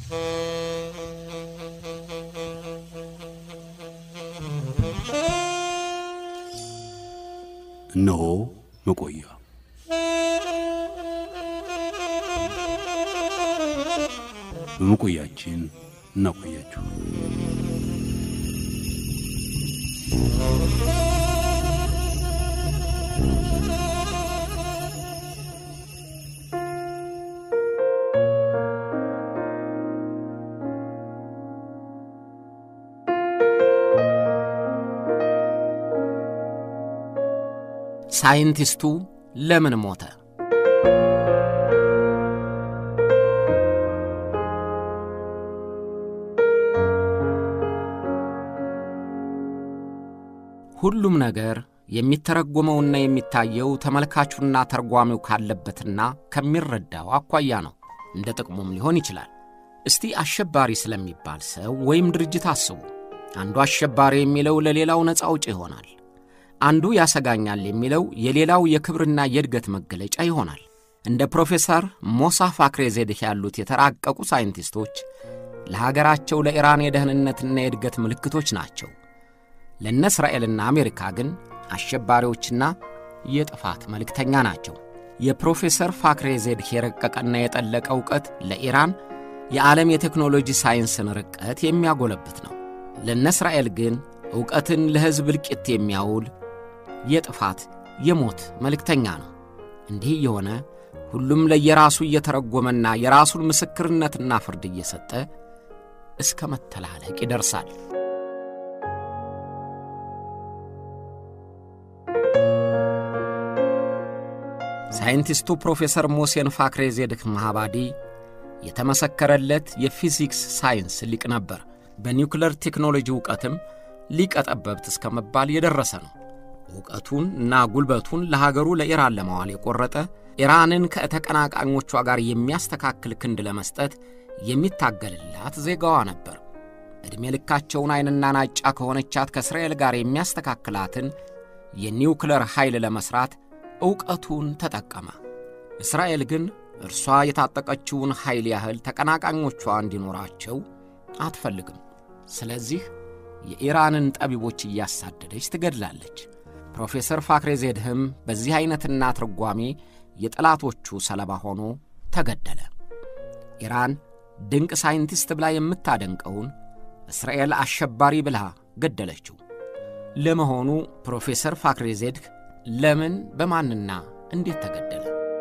እነሆ መቆያ በመቆያችን እናቆያችሁ። ሳይንቲስቱ ለምን ሞተ? ሁሉም ነገር የሚተረጎመውና የሚታየው ተመልካቹና ተርጓሚው ካለበትና ከሚረዳው አኳያ ነው። እንደ ጥቅሙም ሊሆን ይችላል። እስቲ አሸባሪ ስለሚባል ሰው ወይም ድርጅት አስቡ። አንዱ አሸባሪ የሚለው ለሌላው ነፃ አውጪ ይሆናል። አንዱ ያሰጋኛል የሚለው የሌላው የክብርና የእድገት መገለጫ ይሆናል። እንደ ፕሮፌሰር ሞሳ ፋክሬ ዜድህ ያሉት የተራቀቁ ሳይንቲስቶች ለሀገራቸው ለኢራን የደህንነትና የእድገት ምልክቶች ናቸው። ለእነ እስራኤልና አሜሪካ ግን አሸባሪዎችና የጥፋት መልእክተኛ ናቸው። የፕሮፌሰር ፋክሬ ዜድህ የረቀቀና የጠለቀ ዕውቀት ለኢራን የዓለም የቴክኖሎጂ ሳይንስን ርቀት የሚያጎለብት ነው። ለእነ እስራኤል ግን ዕውቀትን ለሕዝብ እልቂት የሚያውል የጥፋት የሞት መልእክተኛ ነው። እንዲህ እየሆነ ሁሉም ለየራሱ እየተረጎመና የራሱን ምስክርነትና ፍርድ እየሰጠ እስከ መተላለቅ ይደርሳል። ሳይንቲስቱ ፕሮፌሰር ሞሴን ፋክሬ ዜድህ ማሃባዲ የተመሰከረለት የፊዚክስ ሳይንስ ሊቅ ነበር። በኒውክለር ቴክኖሎጂ ዕውቀትም ሊቀ ጠበብት እስከ መባል የደረሰ ነው። ዕውቀቱን እና ጉልበቱን ለሀገሩ ለኢራን ለማዋል የቆረጠ ኢራንን ከተቀናቃኞቿ ጋር የሚያስተካክል ክንድ ለመስጠት የሚታገልላት ዜጋዋ ነበር። ዕድሜ ልካቸውን ዐይንና ናጫ ከሆነቻት ከእስራኤል ጋር የሚያስተካክላትን የኒውክለር ኃይል ለመሥራት ዕውቀቱን ተጠቀመ። እስራኤል ግን እርሷ የታጠቀችውን ኃይል ያህል ተቀናቃኞቿ እንዲኖራቸው አትፈልግም። ስለዚህ የኢራንን ጠቢቦች እያሳደደች ትገድላለች። ፕሮፌሰር ፋክሬ ዜድህም በዚህ ዐይነትና ትርጓሜ የጠላቶቹ ሰለባ ሆኖ ተገደለ። ኢራን ድንቅ ሳይንቲስት ብላ የምታደንቀውን እስራኤል አሸባሪ ብላ ገደለችው። ለመሆኑ ፕሮፌሰር ፋክሬ ዜድህ ለምን በማንና እንዴት ተገደለ?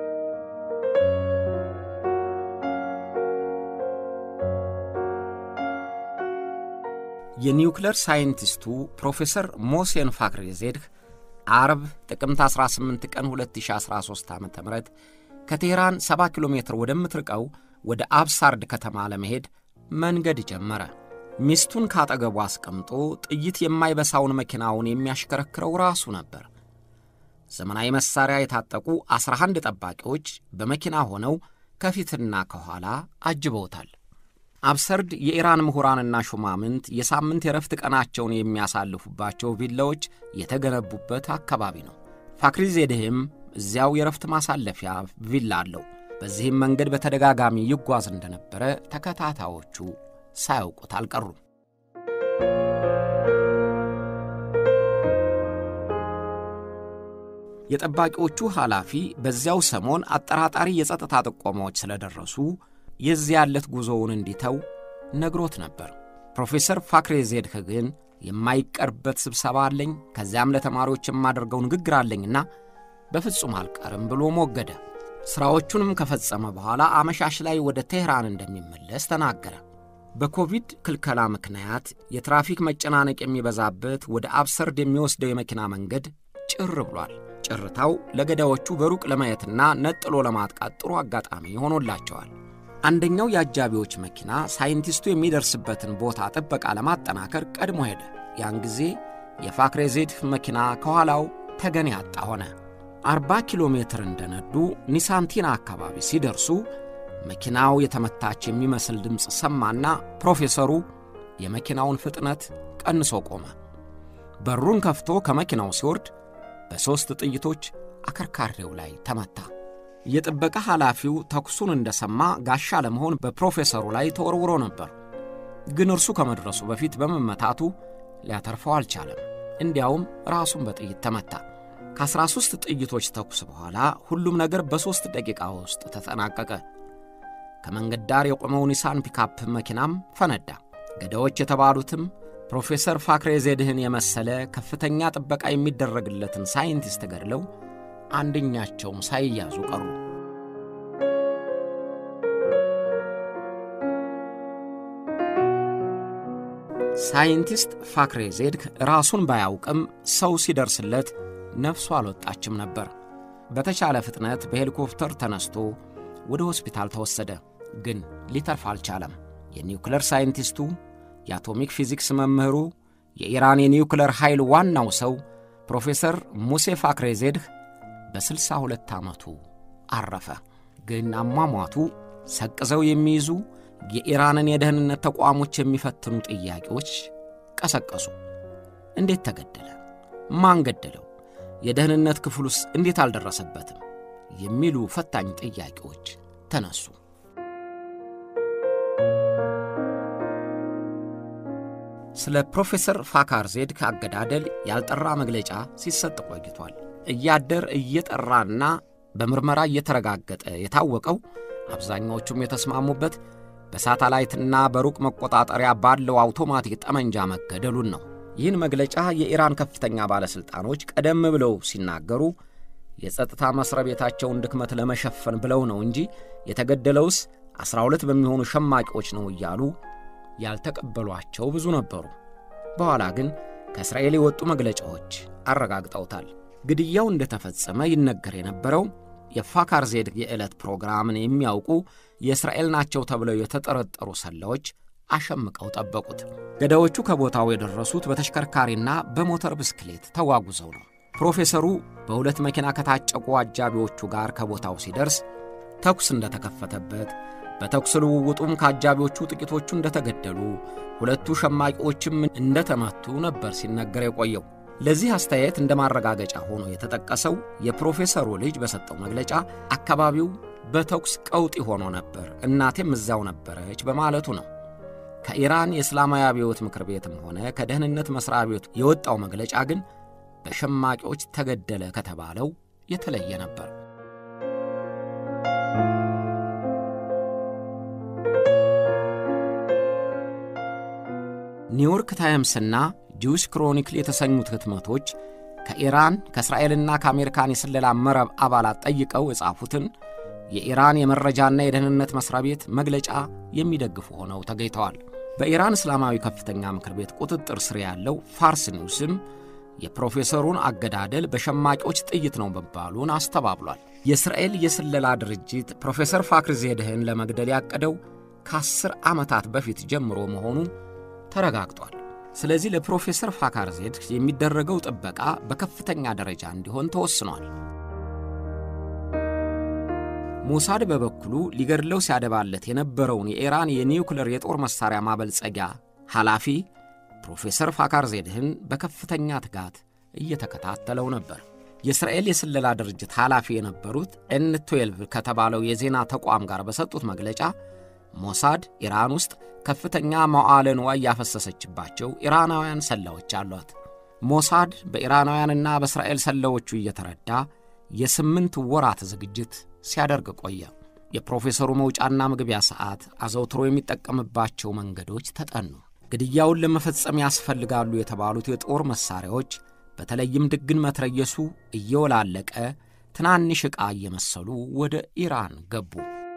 የኒውክለር ሳይንቲስቱ ፕሮፌሰር ሞሴን ፋክሬ ዜድህ አርብ ጥቅምት 18 ቀን 2013 ዓ ም ከቴህራን 70 ኪሎ ሜትር ወደምትርቀው ወደ አብሳርድ ከተማ ለመሄድ መንገድ ጀመረ። ሚስቱን ካጠገቡ አስቀምጦ ጥይት የማይበሳውን መኪናውን የሚያሽከረክረው ራሱ ነበር። ዘመናዊ መሣሪያ የታጠቁ 11 ጠባቂዎች በመኪና ሆነው ከፊትና ከኋላ አጅበውታል። አብሰርድ የኢራን ምሁራንና ሹማምንት የሳምንት የረፍት ቀናቸውን የሚያሳልፉባቸው ቪላዎች የተገነቡበት አካባቢ ነው። ፋክሪ ዜድህም እዚያው የረፍት ማሳለፊያ ቪላ አለው። በዚህም መንገድ በተደጋጋሚ ይጓዝ እንደነበረ ተከታታዮቹ ሳያውቁት አልቀሩም። የጠባቂዎቹ ኃላፊ በዚያው ሰሞን አጠራጣሪ የጸጥታ ጥቆማዎች ስለደረሱ የዚያ ያለት ጉዞውን እንዲተው ነግሮት ነበር። ፕሮፌሰር ፋክሬ ዜድህ ግን የማይቀርበት ስብሰባ አለኝ፣ ከዚያም ለተማሪዎች የማደርገው ንግግር አለኝና በፍጹም አልቀርም ብሎ ሞገደ። ሥራዎቹንም ከፈጸመ በኋላ አመሻሽ ላይ ወደ ቴህራን እንደሚመለስ ተናገረ። በኮቪድ ክልከላ ምክንያት የትራፊክ መጨናነቅ የሚበዛበት ወደ አብሰርድ የሚወስደው የመኪና መንገድ ጭር ብሏል። ጭርታው ለገዳዮቹ በሩቅ ለማየትና ነጥሎ ለማጥቃት ጥሩ አጋጣሚ ሆኖላቸዋል። አንደኛው የአጃቢዎች መኪና ሳይንቲስቱ የሚደርስበትን ቦታ ጥበቃ ለማጠናከር ቀድሞ ሄደ። ያን ጊዜ የፋክሬ ዜድህ መኪና ከኋላው ተገን ያጣ ሆነ። አርባ ኪሎ ሜትር እንደነዱ ኒሳንቲና አካባቢ ሲደርሱ መኪናው የተመታች የሚመስል ድምፅ ሰማና ፕሮፌሰሩ የመኪናውን ፍጥነት ቀንሶ ቆመ። በሩን ከፍቶ ከመኪናው ሲወርድ በሦስት ጥይቶች አከርካሪው ላይ ተመታ። የጥበቃ ኃላፊው ተኩሱን እንደሰማ ጋሻ ለመሆን በፕሮፌሰሩ ላይ ተወርውሮ ነበር። ግን እርሱ ከመድረሱ በፊት በመመታቱ ሊያተርፈው አልቻለም። እንዲያውም ራሱን በጥይት ተመታ። ከ13 ጥይቶች ተኩስ በኋላ ሁሉም ነገር በሦስት ደቂቃ ውስጥ ተጠናቀቀ። ከመንገድ ዳር የቆመው ኒሳን ፒካፕ መኪናም ፈነዳ። ገዳዮች የተባሉትም ፕሮፌሰር ፋክሬ ዜድህን የመሰለ ከፍተኛ ጥበቃ የሚደረግለትን ሳይንቲስት ገድለው አንደኛቸውም ሳይያዙ ቀሩ። ሳይንቲስት ፋክሬ ዜድህ ራሱን ባያውቅም ሰው ሲደርስለት ነፍሱ አልወጣችም ነበር። በተቻለ ፍጥነት በሄሊኮፕተር ተነስቶ ወደ ሆስፒታል ተወሰደ። ግን ሊተርፍ አልቻለም። የኒውክለር ሳይንቲስቱ፣ የአቶሚክ ፊዚክስ መምህሩ፣ የኢራን የኒውክለር ኃይል ዋናው ሰው ፕሮፌሰር ሙሴ ፋክሬ ዜድህ በስልሳ ሁለት ዓመቱ አረፈ። ግን አሟሟቱ ሰቅዘው የሚይዙ የኢራንን የደህንነት ተቋሞች የሚፈትኑ ጥያቄዎች ቀሰቀሱ። እንዴት ተገደለ? ማን ገደለው? የደህንነት ክፍሉስ እንዴት አልደረሰበትም? የሚሉ ፈታኝ ጥያቄዎች ተነሱ። ስለ ፕሮፌሰር ፋካር ዜድህ አገዳደል ያልጠራ መግለጫ ሲሰጥ ቆይቷል። እያደር እየጠራና በምርመራ እየተረጋገጠ የታወቀው አብዛኛዎቹም የተስማሙበት በሳተላይትና በሩቅ መቆጣጠሪያ ባለው አውቶማቲክ ጠመንጃ መገደሉን ነው። ይህን መግለጫ የኢራን ከፍተኛ ባለሥልጣኖች ቀደም ብለው ሲናገሩ የጸጥታ መሥሪያ ቤታቸውን ድክመት ለመሸፈን ብለው ነው እንጂ የተገደለውስ ዐሥራ ሁለት በሚሆኑ ሸማቂዎች ነው እያሉ ያልተቀበሏቸው ብዙ ነበሩ። በኋላ ግን ከእስራኤል የወጡ መግለጫዎች አረጋግጠውታል። ግድያው እንደተፈጸመ ይነገር የነበረው የፋካር ዜድህ የዕለት ፕሮግራምን የሚያውቁ የእስራኤል ናቸው ተብለው የተጠረጠሩ ሰላዮች አሸምቀው ጠበቁት። ገዳዮቹ ከቦታው የደረሱት በተሽከርካሪና በሞተር ብስክሌት ተጓጉዘው ነው። ፕሮፌሰሩ በሁለት መኪና ከታጨቁ አጃቢዎቹ ጋር ከቦታው ሲደርስ ተኩስ እንደተከፈተበት፣ በተኩስ ልውውጡም ከአጃቢዎቹ ጥቂቶቹ እንደተገደሉ፣ ሁለቱ ሸማቂዎችም እንደተመቱ ነበር ሲነገር የቆየው። ለዚህ አስተያየት እንደ ማረጋገጫ ሆኖ የተጠቀሰው የፕሮፌሰሩ ልጅ በሰጠው መግለጫ አካባቢው በተኩስ ቀውጢ ሆኖ ነበር፣ እናቴም እዛው ነበረች በማለቱ ነው። ከኢራን የእስላማዊ አብዮት ምክር ቤትም ሆነ ከደህንነት መሥሪያ ቤቱ የወጣው መግለጫ ግን በሸማቂዎች ተገደለ ከተባለው የተለየ ነበር። ኒውዮርክ ታይምስና ጂውስ ክሮኒክል የተሰኙት ህትመቶች ከኢራን ከእስራኤልና ከአሜሪካን የስለላ መረብ አባላት ጠይቀው የጻፉትን የኢራን የመረጃና የደህንነት መሥሪያ ቤት መግለጫ የሚደግፉ ሆነው ተገኝተዋል። በኢራን እስላማዊ ከፍተኛ ምክር ቤት ቁጥጥር ስር ያለው ፋርስ ኒውስም የፕሮፌሰሩን አገዳደል በሸማቂዎች ጥይት ነው መባሉን አስተባብሏል። የእስራኤል የስለላ ድርጅት ፕሮፌሰር ፋክር ዜድህን ለመግደል ያቀደው ከአስር ዓመታት በፊት ጀምሮ መሆኑ ተረጋግጧል። ስለዚህ ለፕሮፌሰር ፋካር ዜድህ የሚደረገው ጥበቃ በከፍተኛ ደረጃ እንዲሆን ተወስኗል። ሞሳድ በበኩሉ ሊገድለው ሲያደባለት የነበረውን የኢራን የኒውክለር የጦር መሣሪያ ማበልጸጊያ ኃላፊ ፕሮፌሰር ፋካር ዜድህን በከፍተኛ ትጋት እየተከታተለው ነበር። የእስራኤል የስለላ ድርጅት ኃላፊ የነበሩት ኤን 12 ከተባለው የዜና ተቋም ጋር በሰጡት መግለጫ ሞሳድ ኢራን ውስጥ ከፍተኛ መዋዕለ ንዋይ ያፈሰሰችባቸው ኢራናውያን ሰላዮች አሏት። ሞሳድ በኢራናውያንና በእስራኤል ሰላዮቹ እየተረዳ የስምንት ወራት ዝግጅት ሲያደርግ ቆየ። የፕሮፌሰሩ መውጫና መግቢያ ሰዓት፣ አዘውትሮ የሚጠቀምባቸው መንገዶች ተጠኑ። ግድያውን ለመፈጸም ያስፈልጋሉ የተባሉት የጦር መሣሪያዎች በተለይም ድግን መትረየሱ እየወላለቀ ትናንሽ ዕቃ እየመሰሉ ወደ ኢራን ገቡ።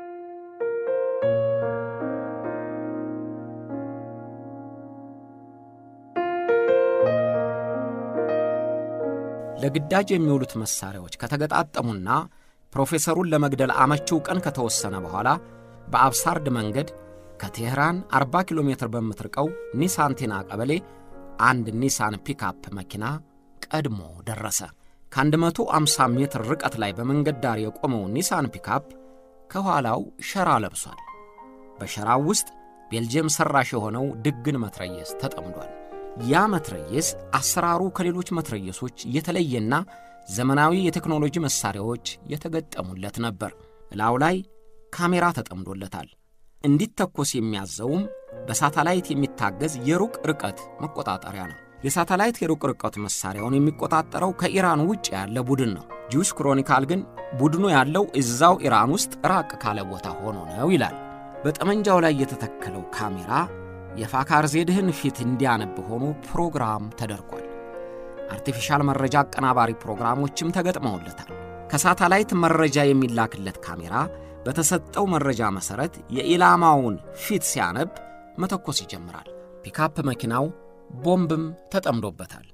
ለግዳጅ የሚውሉት መሣሪያዎች ከተገጣጠሙና ፕሮፌሰሩን ለመግደል አመቺው ቀን ከተወሰነ በኋላ በአብሳርድ መንገድ ከቴህራን 40 ኪሎ ሜትር በምትርቀው ኒሳንቲና ቀበሌ አንድ ኒሳን ፒካፕ መኪና ቀድሞ ደረሰ። ከ150 ሜትር ርቀት ላይ በመንገድ ዳር የቆመው ኒሳን ፒካፕ ከኋላው ሸራ ለብሷል። በሸራው ውስጥ ቤልጅየም ሠራሽ የሆነው ድግን መትረየስ ተጠምዷል። ያ መትረየስ አሰራሩ ከሌሎች መትረየሶች የተለየና ዘመናዊ የቴክኖሎጂ መሣሪያዎች የተገጠሙለት ነበር። እላው ላይ ካሜራ ተጠምዶለታል። እንዲተኮስ የሚያዘውም በሳተላይት የሚታገዝ የሩቅ ርቀት መቆጣጠሪያ ነው። የሳተላይት የሩቅ ርቀት መሣሪያውን የሚቆጣጠረው ከኢራን ውጭ ያለ ቡድን ነው። ጂውስ ክሮኒካል ግን ቡድኑ ያለው እዛው ኢራን ውስጥ ራቅ ካለ ቦታ ሆኖ ነው ይላል። በጠመንጃው ላይ የተተከለው ካሜራ የፋካር ዜድህን ፊት እንዲያነብ ሆኖ ፕሮግራም ተደርጓል። አርቲፊሻል መረጃ አቀናባሪ ፕሮግራሞችም ተገጥመውለታል። ከሳተላይት መረጃ የሚላክለት ካሜራ በተሰጠው መረጃ መሠረት የኢላማውን ፊት ሲያነብ መተኮስ ይጀምራል። ፒካፕ መኪናው ቦምብም ተጠምዶበታል።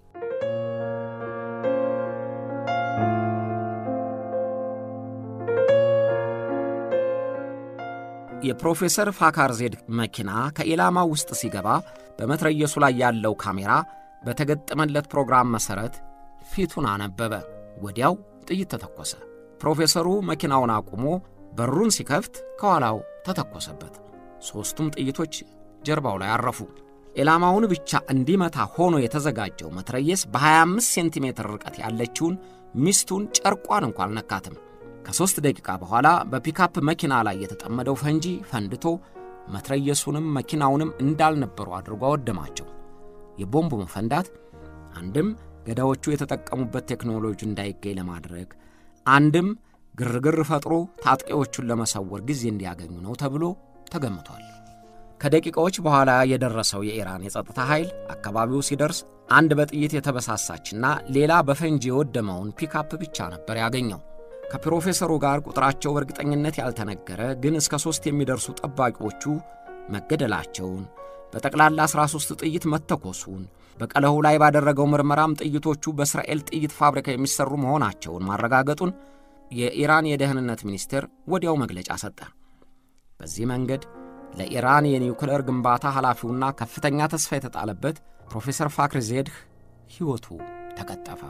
የፕሮፌሰር ፋካር ዜድ መኪና ከኢላማው ውስጥ ሲገባ በመትረየሱ ላይ ያለው ካሜራ በተገጠመለት ፕሮግራም መሠረት ፊቱን አነበበ። ወዲያው ጥይት ተተኮሰ። ፕሮፌሰሩ መኪናውን አቁሞ በሩን ሲከፍት ከኋላው ተተኮሰበት። ሦስቱም ጥይቶች ጀርባው ላይ አረፉ። ኢላማውን ብቻ እንዲመታ ሆኖ የተዘጋጀው መትረየስ በ25 ሴንቲሜትር ርቀት ያለችውን ሚስቱን ጨርቋን እንኳ አልነካትም። ከሦስት ደቂቃ በኋላ በፒካፕ መኪና ላይ የተጠመደው ፈንጂ ፈንድቶ መትረየሱንም መኪናውንም እንዳልነበሩ አድርጎ አወደማቸው። የቦምቡ መፈንዳት አንድም ገዳዮቹ የተጠቀሙበት ቴክኖሎጂ እንዳይገኝ ለማድረግ አንድም ግርግር ፈጥሮ ታጥቂዎቹን ለመሰወር ጊዜ እንዲያገኙ ነው ተብሎ ተገምቷል። ከደቂቃዎች በኋላ የደረሰው የኢራን የጸጥታ ኃይል አካባቢው ሲደርስ አንድ በጥይት የተበሳሳችና ሌላ በፈንጂ የወደመውን ፒካፕ ብቻ ነበር ያገኘው። ከፕሮፌሰሩ ጋር ቁጥራቸው በእርግጠኝነት ያልተነገረ ግን እስከ ሦስት የሚደርሱ ጠባቂዎቹ መገደላቸውን፣ በጠቅላላ 13 ጥይት መተኮሱን፣ በቀለሁ ላይ ባደረገው ምርመራም ጥይቶቹ በእስራኤል ጥይት ፋብሪካ የሚሰሩ መሆናቸውን ማረጋገጡን የኢራን የደህንነት ሚኒስቴር ወዲያው መግለጫ ሰጠ። በዚህ መንገድ ለኢራን የኒውክሌር ግንባታ ኃላፊውና ከፍተኛ ተስፋ የተጣለበት ፕሮፌሰር ፋክር ዜድህ ሕይወቱ ተቀጠፈ።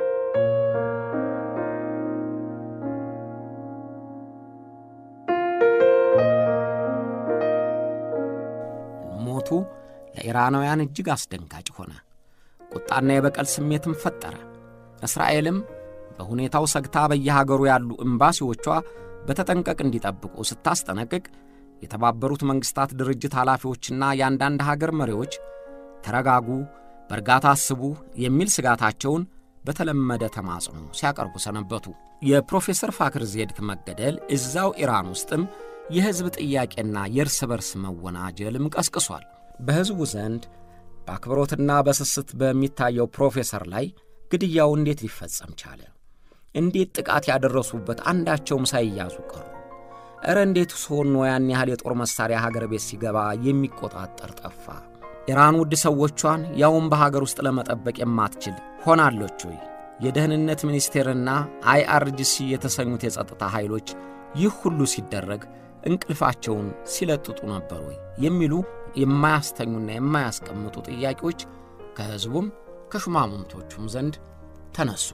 ሞቱ ለኢራናውያን እጅግ አስደንጋጭ ሆነ። ቁጣና የበቀል ስሜትም ፈጠረ። እስራኤልም በሁኔታው ሰግታ በየሀገሩ ያሉ ኤምባሲዎቿ በተጠንቀቅ እንዲጠብቁ ስታስጠነቅቅ የተባበሩት መንግሥታት ድርጅት ኃላፊዎችና የአንዳንድ ሀገር መሪዎች ተረጋጉ፣ በእርጋታ አስቡ የሚል ስጋታቸውን በተለመደ ተማጽኖ ሲያቀርቡ ሰነበቱ። የፕሮፌሰር ፋክር ዜድክ መገደል እዛው ኢራን ውስጥም የሕዝብ ጥያቄና የእርስ በርስ መወናጀልም ቀስቅሷል። በሕዝቡ ዘንድ በአክብሮትና በስስት በሚታየው ፕሮፌሰር ላይ ግድያው እንዴት ሊፈጸም ቻለ? እንዴት ጥቃት ያደረሱበት አንዳቸውም ሳይያዙ ቀሩ? እረ እንዴት ሆኖ ያን ያህል የጦር መሣሪያ ሀገር ቤት ሲገባ የሚቆጣጠር ጠፋ? ኢራን ውድ ሰዎቿን ያውም በሀገር ውስጥ ለመጠበቅ የማትችል ሆናለች ወይ? የደህንነት ሚኒስቴርና አይአርጂሲ የተሰኙት የጸጥታ ኃይሎች ይህ ሁሉ ሲደረግ እንቅልፋቸውን ሲለጥጡ ነበር ወይ? የሚሉ የማያስተኙና የማያስቀምጡ ጥያቄዎች ከሕዝቡም ከሹማምንቶቹም ዘንድ ተነሱ።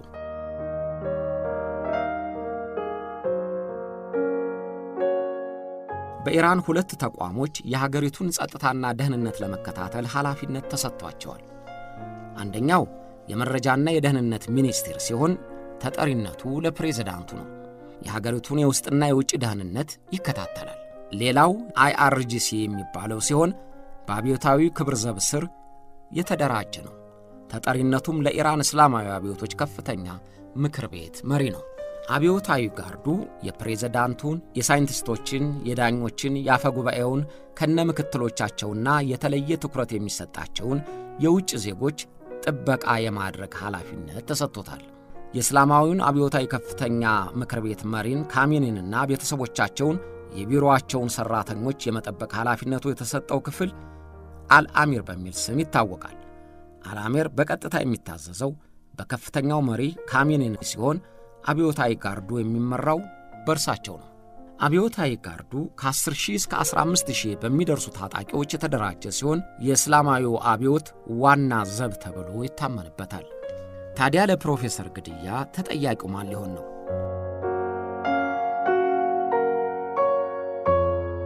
በኢራን ሁለት ተቋሞች የሀገሪቱን ጸጥታና ደህንነት ለመከታተል ኃላፊነት ተሰጥቷቸዋል። አንደኛው የመረጃና የደህንነት ሚኒስቴር ሲሆን ተጠሪነቱ ለፕሬዝዳንቱ ነው። የሀገሪቱን የውስጥና የውጭ ደህንነት ይከታተላል። ሌላው አይአርጂሲ የሚባለው ሲሆን በአብዮታዊ ክብር ዘብ ስር የተደራጀ ነው። ተጠሪነቱም ለኢራን እስላማዊ አብዮቶች ከፍተኛ ምክር ቤት መሪ ነው። አብዮታዊ ጋርዱ የፕሬዝዳንቱን፣ የሳይንቲስቶችን፣ የዳኞችን፣ የአፈ ጉባኤውን ከነ ምክትሎቻቸውና የተለየ ትኩረት የሚሰጣቸውን የውጭ ዜጎች ጥበቃ የማድረግ ኃላፊነት ተሰጥቶታል። የእስላማዊውን አብዮታዊ ከፍተኛ ምክር ቤት መሪን ካሜኒንና ቤተሰቦቻቸውን የቢሮአቸውን ሠራተኞች የመጠበቅ ኃላፊነቱ የተሰጠው ክፍል አልአሚር በሚል ስም ይታወቃል። አልአሚር በቀጥታ የሚታዘዘው በከፍተኛው መሪ ካሜኒን ሲሆን አብዮታዊ ጋርዱ የሚመራው በእርሳቸው ነው። አብዮታዊ ጋርዱ ከ10 ሺህ እስከ 15 ሺህ በሚደርሱ ታጣቂዎች የተደራጀ ሲሆን የእስላማዊው አብዮት ዋና ዘብ ተብሎ ይታመንበታል። ታዲያ ለፕሮፌሰር ግድያ ተጠያቂው ማን ሊሆን ነው?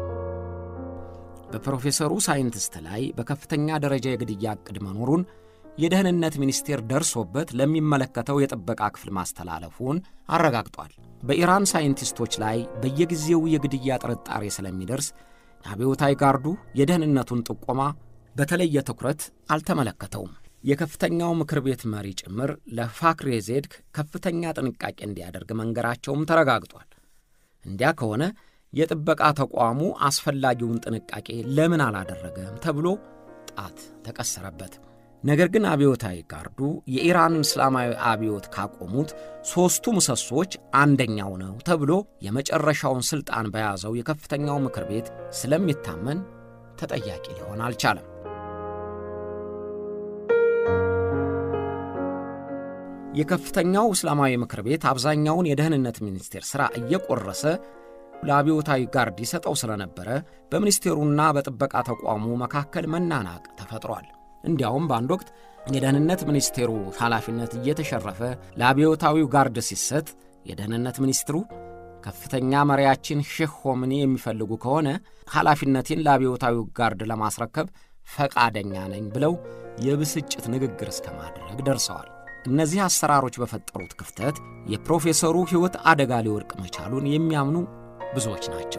በፕሮፌሰሩ ሳይንቲስት ላይ በከፍተኛ ደረጃ የግድያ ዕቅድ መኖሩን የደህንነት ሚኒስቴር ደርሶበት ለሚመለከተው የጥበቃ ክፍል ማስተላለፉን አረጋግጧል። በኢራን ሳይንቲስቶች ላይ በየጊዜው የግድያ ጥርጣሬ ስለሚደርስ አብዮታዊ ጋርዱ የደህንነቱን ጥቆማ በተለየ ትኩረት አልተመለከተውም። የከፍተኛው ምክር ቤት መሪ ጭምር ለፋክሬ ዜድክ ከፍተኛ ጥንቃቄ እንዲያደርግ መንገራቸውም ተረጋግጧል። እንዲያ ከሆነ የጥበቃ ተቋሙ አስፈላጊውን ጥንቃቄ ለምን አላደረገም ተብሎ ጣት ተቀሰረበት። ነገር ግን አብዮታዊ ጋርዱ የኢራን እስላማዊ አብዮት ካቆሙት ሦስቱ ምሰሶች አንደኛው ነው ተብሎ የመጨረሻውን ሥልጣን በያዘው የከፍተኛው ምክር ቤት ስለሚታመን ተጠያቂ ሊሆን አልቻለም። የከፍተኛው እስላማዊ ምክር ቤት አብዛኛውን የደህንነት ሚኒስቴር ሥራ እየቆረሰ ለአብዮታዊ ጋርድ ይሰጠው ስለነበረ በሚኒስቴሩና በጥበቃ ተቋሙ መካከል መናናቅ ተፈጥሯል። እንዲያውም በአንድ ወቅት የደህንነት ሚኒስቴሩ ኃላፊነት እየተሸረፈ ለአብዮታዊው ጋርድ ሲሰጥ የደህንነት ሚኒስትሩ ከፍተኛ መሪያችን ሼህ ሆምኒ የሚፈልጉ ከሆነ ኃላፊነቴን ለአብዮታዊው ጋርድ ለማስረከብ ፈቃደኛ ነኝ ብለው የብስጭት ንግግር እስከ ማድረግ ደርሰዋል። እነዚህ አሰራሮች በፈጠሩት ክፍተት የፕሮፌሰሩ ሕይወት አደጋ ሊወድቅ መቻሉን የሚያምኑ ብዙዎች ናቸው።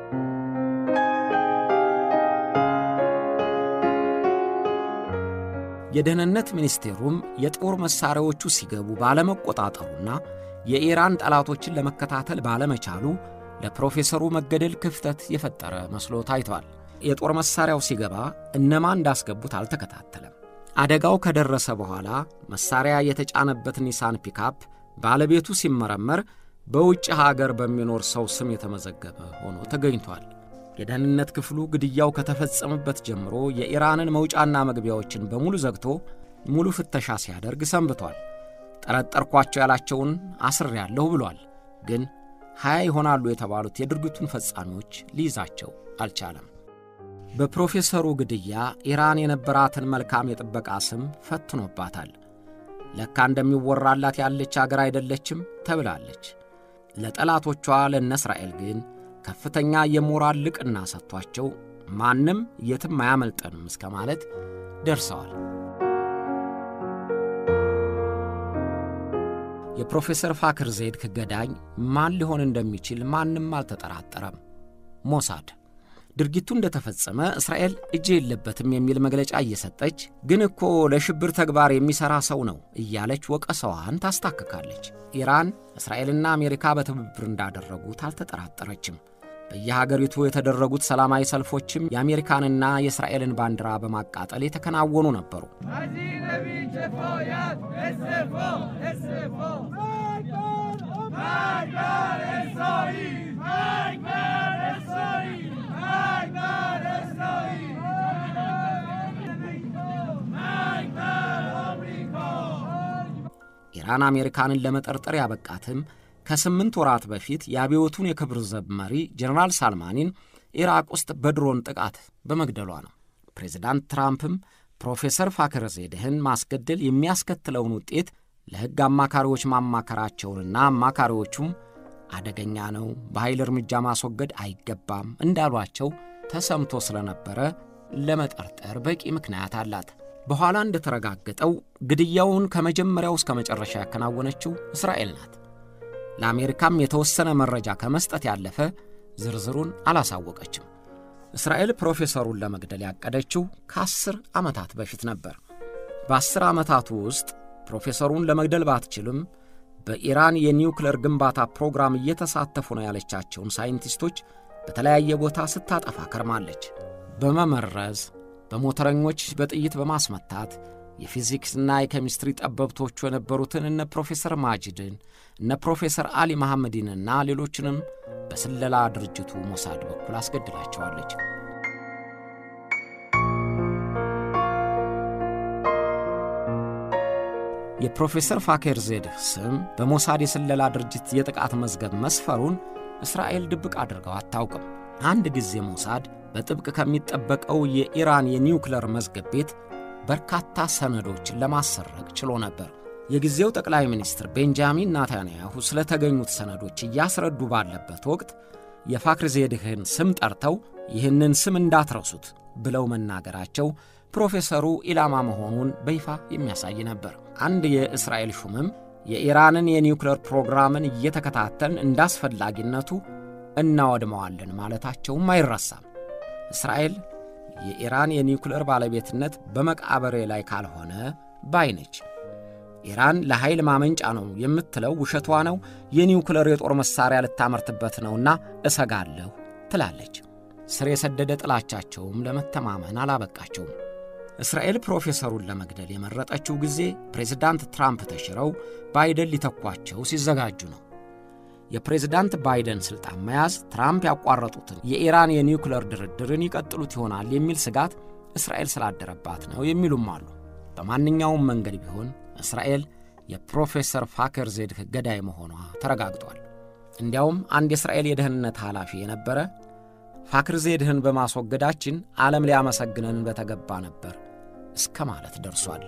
የደህንነት ሚኒስቴሩም የጦር መሣሪያዎቹ ሲገቡ ባለመቆጣጠሩና የኢራን ጠላቶችን ለመከታተል ባለመቻሉ ለፕሮፌሰሩ መገደል ክፍተት የፈጠረ መስሎ ታይቷል። የጦር መሣሪያው ሲገባ እነማን እንዳስገቡት አልተከታተለም። አደጋው ከደረሰ በኋላ መሣሪያ የተጫነበት ኒሳን ፒካፕ ባለቤቱ ሲመረመር በውጭ ሀገር በሚኖር ሰው ስም የተመዘገበ ሆኖ ተገኝቷል። የደህንነት ክፍሉ ግድያው ከተፈጸመበት ጀምሮ የኢራንን መውጫና መግቢያዎችን በሙሉ ዘግቶ ሙሉ ፍተሻ ሲያደርግ ሰንብቷል። ጠረጠርኳቸው ያላቸውን አስሬያለሁ ብሏል። ግን ሀያ ይሆናሉ የተባሉት የድርጊቱን ፈጻሚዎች ሊይዛቸው አልቻለም። በፕሮፌሰሩ ግድያ ኢራን የነበራትን መልካም የጥበቃ ስም ፈትኖባታል። ለካ እንደሚወራላት ያለች አገር አይደለችም ተብላለች። ለጠላቶቿ ለነ እስራኤል ግን ከፍተኛ የሞራል ልቅና ሰጥቷቸው ማንም የትም አያመልጠንም እስከ ማለት ደርሰዋል። የፕሮፌሰር ፋክር ዜድክ ገዳኝ ማን ሊሆን እንደሚችል ማንም አልተጠራጠረም። ሞሳድ ድርጊቱ እንደተፈጸመ እስራኤል እጅ የለበትም የሚል መግለጫ እየሰጠች ግን እኮ ለሽብር ተግባር የሚሠራ ሰው ነው እያለች ወቀሰዋን ታስታክካለች። ኢራን እስራኤልና አሜሪካ በትብብር እንዳደረጉት አልተጠራጠረችም። በየሀገሪቱ የተደረጉት ሰላማዊ ሰልፎችም የአሜሪካንና የእስራኤልን ባንዲራ በማቃጠል የተከናወኑ ነበሩ። ኢራን አሜሪካንን ለመጠርጠር ያበቃትም ከስምንት ወራት በፊት የአብዮቱን የክብር ዘብ መሪ ጀነራል ሳልማኒን ኢራቅ ውስጥ በድሮን ጥቃት በመግደሏ ነው። ፕሬዚዳንት ትራምፕም ፕሮፌሰር ፋክር ዜድህን ማስገደል የሚያስከትለውን ውጤት ለሕግ አማካሪዎች ማማከራቸውንና አማካሪዎቹም አደገኛ ነው፣ በኃይል እርምጃ ማስወገድ አይገባም እንዳሏቸው ተሰምቶ ስለነበረ ለመጠርጠር በቂ ምክንያት አላት። በኋላ እንደተረጋገጠው ግድያውን ከመጀመሪያው እስከ መጨረሻ ያከናወነችው እስራኤል ናት። ለአሜሪካም የተወሰነ መረጃ ከመስጠት ያለፈ ዝርዝሩን አላሳወቀችም። እስራኤል ፕሮፌሰሩን ለመግደል ያቀደችው ከአስር ዓመታት በፊት ነበር። በአስር ዓመታቱ ውስጥ ፕሮፌሰሩን ለመግደል ባትችልም በኢራን የኒውክለር ግንባታ ፕሮግራም እየተሳተፉ ነው ያለቻቸውን ሳይንቲስቶች በተለያየ ቦታ ስታጠፋ ከርማለች። በመመረዝ በሞተረኞች በጥይት በማስመታት የፊዚክስና የኬሚስትሪ ጠበብቶቹ የነበሩትን እነ ፕሮፌሰር ማጅድን እነ ፕሮፌሰር አሊ መሐመዲንና ሌሎችንም በስለላ ድርጅቱ ሞሳድ በኩል አስገድላቸዋለች። የፕሮፌሰር ፋኬር ዜድህ ስም በሞሳድ የስለላ ድርጅት የጥቃት መዝገብ መስፈሩን እስራኤል ድብቅ አድርገው አታውቅም። አንድ ጊዜ ሞሳድ በጥብቅ ከሚጠበቀው የኢራን የኒውክለር መዝገብ ቤት በርካታ ሰነዶችን ለማሰረቅ ችሎ ነበር። የጊዜው ጠቅላይ ሚኒስትር ቤንጃሚን ናታንያሁ ስለተገኙት ሰነዶች እያስረዱ ባለበት ወቅት የፋክር ዜድህን ስም ጠርተው ይህንን ስም እንዳትረሱት ብለው መናገራቸው ፕሮፌሰሩ ኢላማ መሆኑን በይፋ የሚያሳይ ነበር። አንድ የእስራኤል ሹምም የኢራንን የኒውክሌር ፕሮግራምን እየተከታተልን እንደ አስፈላጊነቱ እናወድመዋለን ማለታቸውም አይረሳም። እስራኤል የኢራን የኒውክሌር ባለቤትነት በመቃብሬ ላይ ካልሆነ ባይ ነች። ኢራን ለኃይል ማመንጫ ነው የምትለው ውሸቷ ነው፣ የኒውክሌር የጦር መሣሪያ ልታመርትበት ነውና እሰጋለሁ ትላለች። ስር የሰደደ ጥላቻቸውም ለመተማመን አላበቃቸውም። እስራኤል ፕሮፌሰሩን ለመግደል የመረጠችው ጊዜ ፕሬዝዳንት ትራምፕ ተሽረው ባይደን ሊተኳቸው ሲዘጋጁ ነው። የፕሬዝዳንት ባይደን ሥልጣን መያዝ ትራምፕ ያቋረጡትን የኢራን የኒውክሌር ድርድርን ይቀጥሉት ይሆናል የሚል ስጋት እስራኤል ስላደረባት ነው የሚሉም አሉ። በማንኛውም መንገድ ቢሆን እስራኤል የፕሮፌሰር ፋከር ዜድህ ገዳይ መሆኗ ተረጋግጧል። እንዲያውም አንድ የእስራኤል የደህንነት ኃላፊ የነበረ ፋክር ዜድህን በማስወገዳችን ዓለም ሊያመሰግነን በተገባ ነበር እስከ ማለት ደርሷል።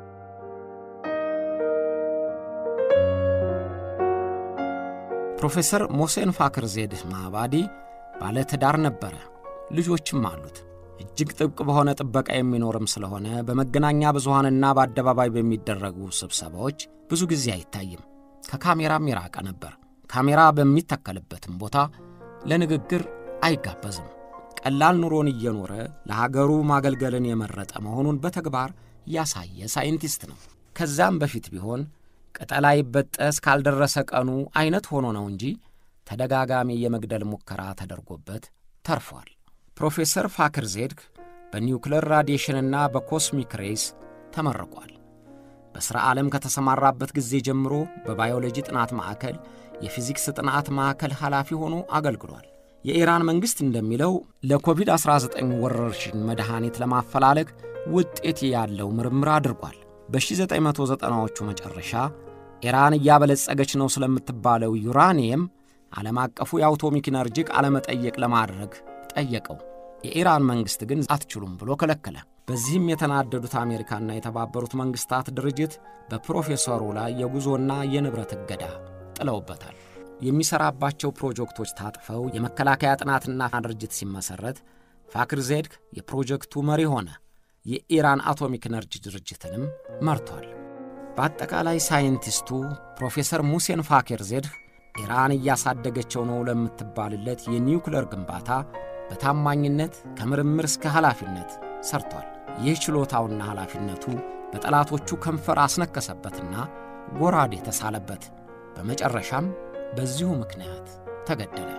ፕሮፌሰር ሞሴን ፋክር ዜድህ ማባዲ ባለ ትዳር ነበረ፣ ልጆችም አሉት። እጅግ ጥብቅ በሆነ ጥበቃ የሚኖርም ስለሆነ በመገናኛ ብዙሃንና በአደባባይ በሚደረጉ ስብሰባዎች ብዙ ጊዜ አይታይም። ከካሜራም የራቀ ነበር። ካሜራ በሚተከልበትም ቦታ ለንግግር አይጋበዝም። ቀላል ኑሮን እየኖረ ለሀገሩ ማገልገልን የመረጠ መሆኑን በተግባር ያሳየ ሳይንቲስት ነው። ከዛም በፊት ቢሆን ቅጠላ ይበጠስ ካልደረሰ ቀኑ አይነት ሆኖ ነው እንጂ ተደጋጋሚ የመግደል ሙከራ ተደርጎበት ተርፏል። ፕሮፌሰር ፋክር ዜድግ በኒውክሌር ራዲዬሽንና በኮስሚክ ሬይስ ተመርቋል። በሥራ ዓለም ከተሰማራበት ጊዜ ጀምሮ በባዮሎጂ ጥናት ማዕከል የፊዚክስ ጥናት ማዕከል ኃላፊ ሆኖ አገልግሏል። የኢራን መንግሥት እንደሚለው ለኮቪድ-19 ወረርሽኝ መድኃኒት ለማፈላለግ ውጤት ያለው ምርምር አድርጓል። በ1990ዎቹ መጨረሻ ኢራን እያበለጸገች ነው ስለምትባለው ዩራኒየም ዓለም አቀፉ የአውቶሚክ ኢነርጂ ቃለ መጠየቅ ለማድረግ ጠየቀው። የኢራን መንግሥት ግን አትችሉም ብሎ ከለከለ። በዚህም የተናደዱት አሜሪካና የተባበሩት መንግሥታት ድርጅት በፕሮፌሰሩ ላይ የጉዞና የንብረት እገዳ ጥለውበታል። የሚሠራባቸው ፕሮጀክቶች ታጥፈው የመከላከያ ጥናትና ድርጅት ሲመሠረት ፋክር ዜድግ የፕሮጀክቱ መሪ ሆነ። የኢራን አቶሚክ ኤነርጂ ድርጅትንም መርቷል። በአጠቃላይ ሳይንቲስቱ ፕሮፌሰር ሙሴን ፋኬር ዜድህ ኢራን እያሳደገቸው ነው ለምትባልለት የኒውክሌር ግንባታ በታማኝነት ከምርምር እስከ ኃላፊነት ሰርቷል። ይህ ችሎታውና ኃላፊነቱ በጠላቶቹ ከንፈር አስነከሰበትና ጎራዴ ተሳለበት። በመጨረሻም በዚሁ ምክንያት ተገደለ።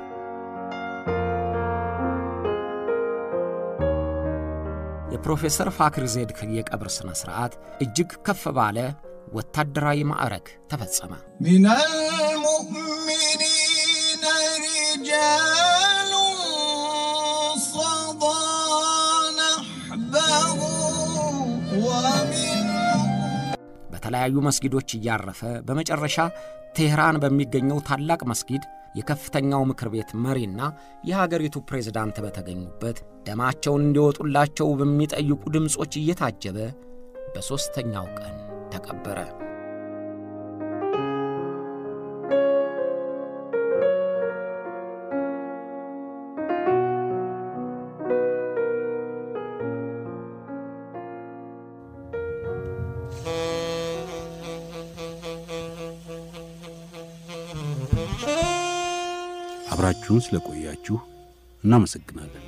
የፕሮፌሰር ፋክር ዜድህ የቀብር ሥነ ሥርዓት እጅግ ከፍ ባለ ወታደራዊ ማዕረግ ተፈጸመ። من المؤمنين رجال صدى نحبه ومنهم በተለያዩ መስጊዶች እያረፈ በመጨረሻ ቴህራን በሚገኘው ታላቅ መስጊድ የከፍተኛው ምክር ቤት መሪና የሀገሪቱ ፕሬዝዳንት በተገኙበት ደማቸውን እንዲወጡላቸው በሚጠይቁ ድምፆች እየታጀበ በሦስተኛው ቀን ተቀበረ። አብራችሁን ስለቆያችሁ እናመሰግናለን።